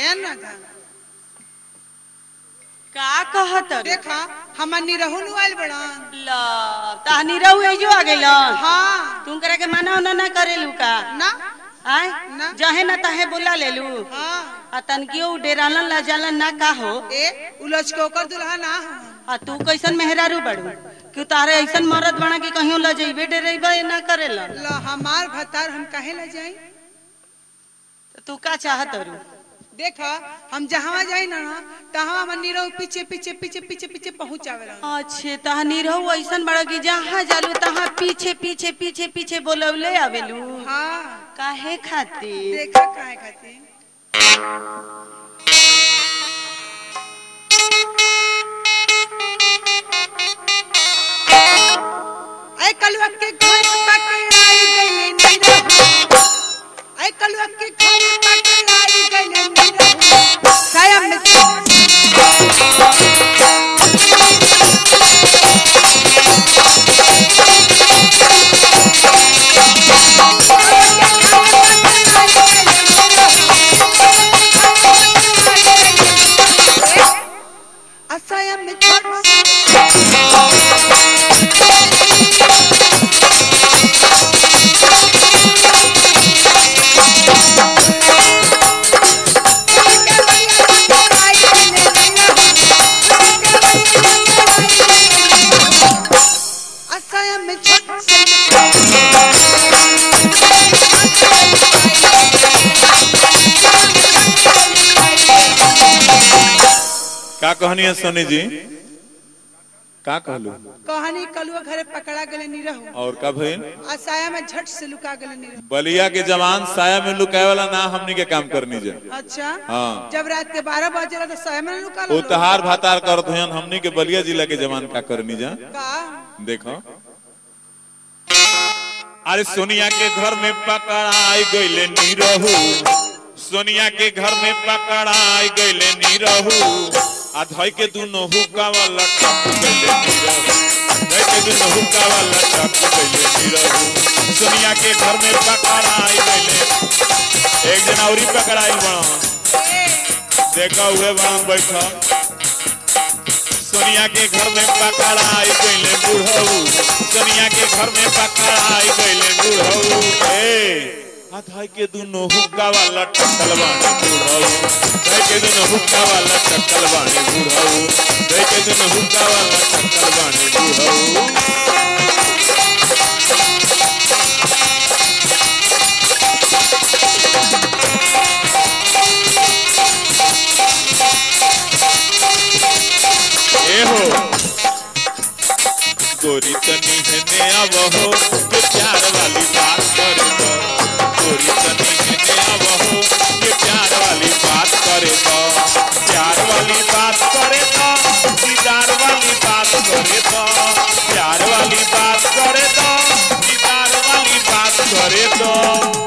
ध्यान ना था का कहत रे? देखा हमर निरहु नु आइल बड़न ला तानी रहू एजो आ गइलन हाँ तुम करे के मना उना ना करेलू का ना आय ना। जहे ना तहे बोला लेलू हाँ आ तनकियो डेरालन ला जालन ना का हो ए उलझ के ओकर दुल्हा ना हो आ तू कैसन मेहरारू बड़ू कि तारे ऐसन मरद बना कि कहियो ल जइबे डेरेबे ना करेलन ला हमार भतार हम काहे ला जाई तो तू का चाहत रू देखा हम जहाँ जाई ना तहाँ हमर निरहु पीछे पीछे पीछे पीछे पीछे पहुंचावेला अच्छे तहनी रहू ऐसन बड़ा कि जहाँ जालू तहाँ पीछे पीछे पीछे पीछे बोलवले आवेलू हाँ काहे खातिर देखा काहे खातिर ऐ कलुआ के घर पकड़ाई गइले निरहु ऐ कलुआ के घर पकड़ाई गइले निरहु साया में असाया में छोड़ असाया में छोड़ का कहनी है सोनी जी का कहलू कहानी कलुआ घरे पकड़ा गले निरहु और का भइल असाया में झट से लुका गले निरहु बलिया के जवान साया में लुकाए वाला ना हमनी के काम करनी जा अच्छा हाँ। जब रात के बारह बजे तो साया में लुका वो लो तहार भातार करत हन हमनी के बलिया जिला के जवान का करनी जा का देखो अरे सोनिया के घर में पकड़ाई गईले नीरहू सोनिया के घर में पकड़ाई गईले नीरहू आ धई के दुनो हुक्का वाला टप गईले नीरहू धई के दुनो हुक्का वाला टप गईले नीरहू सोनिया के घर में पकड़ाई गईले एक दिन औरी पकड़ाई बड़ा देखा हुए बड़ा बैठा सोनिया के घर में पकड़ाई गईले बुढ़ऊ सोनिया के घर में पकड़ाई गईले बुढ़ऊ ए हाथाई के दुनो हुक्का वाला टक्कल बानी बुढ़ऊ धई के दुनो हुक्का वाला टक्कल बानी बुढ़ऊ धई के दुनो हुक्का वाला टक्कल बानी बुढ़ऊ ए हो गोरी तनी है नया बहो के प्यार वाली बात करे तो गोरी तनी है नया बहो के प्यार वाली बात करे तो प्यार वाली बात करे तो दीदार वाली बात करे तो प्यार वाली बात करे तो दीदार वाली बात करे तो